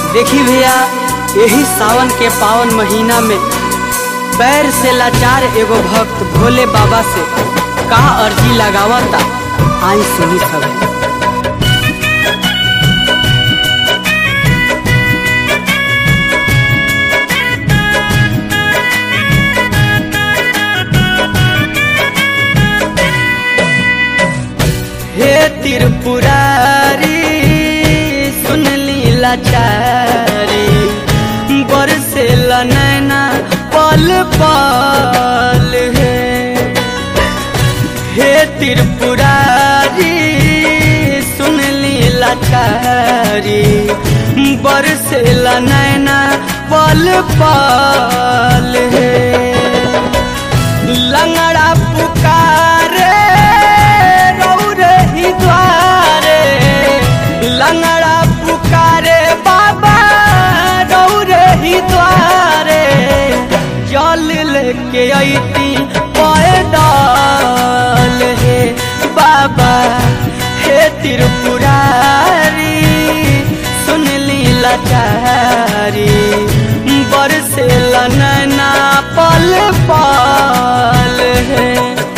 देखी भैया यही सावन के पावन महीना में पैर से लाचार एगो भक्त भोले बाबा से का अर्जी लगावता आई सुनी सब हे त्रिपुरारी सुन ली लाचारी बरसे नैना पल पल है हे त्रिपुरारी सुन ली लाचारी बरसे नैना पल पल है लंगड़ा पुकारे रौरे ही द्वारे लंगड़ा पुकारे बाबा रौरे ही द्वारे जल लेके अती पैदल हे बाबा हे त्रिपुरारी सुन ली लाचारी बरसे नैना पल पल है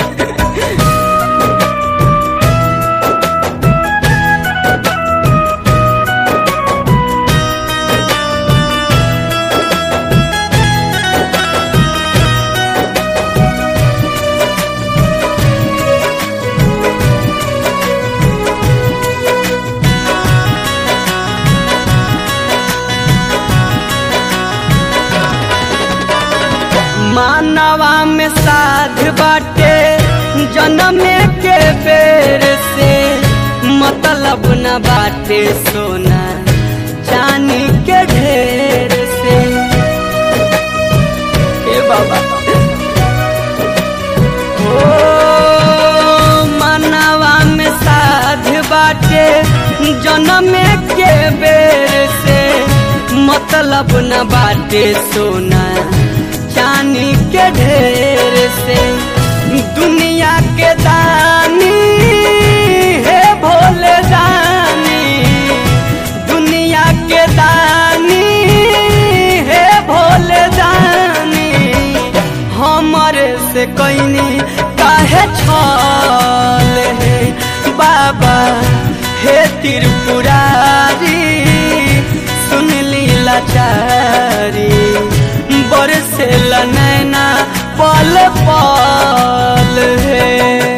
मानवा में साध बाटे जन्म के बेर से मतलब न बाटे सोना चांदी के ढेर से ए बाबा ओ मानवा में साध बाटे जन्म के बेर से मतलब न बाटे सोना चांदी के ढेर से दुनिया के दानी है भोले दानी दुनिया के दानी है भोले दानी हमारे से कैनी काहे छल है बाबा हे त्रिपुरारी सुन ली लाचारी बरसे नैना पल पल है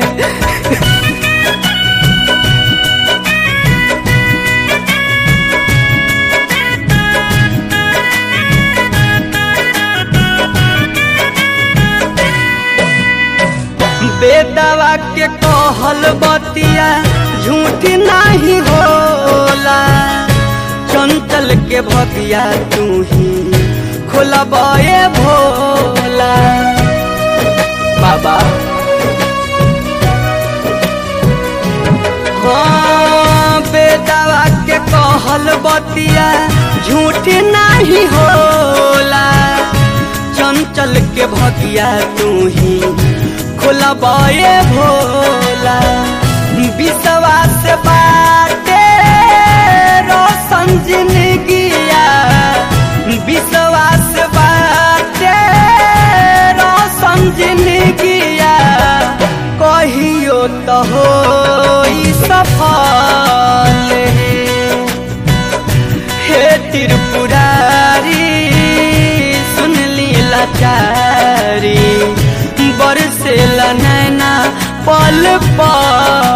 बेदवा के कहल बतिया झूठ नहीं होला चंचल के भगिया तू ही खोलबे भोला बाबा हाँ बेदवा के कहल बतिया झूठ नहीं होला चंचल के भगिया तू ही खोलबे भोला विश्वास बाटे रोशन जिंदगिया विश्वास बाटे रोशन जिंदगिया कहियो तो हो सफल हे त्रिपुरारी सुन ली लाचारी बरसे नैना पल पल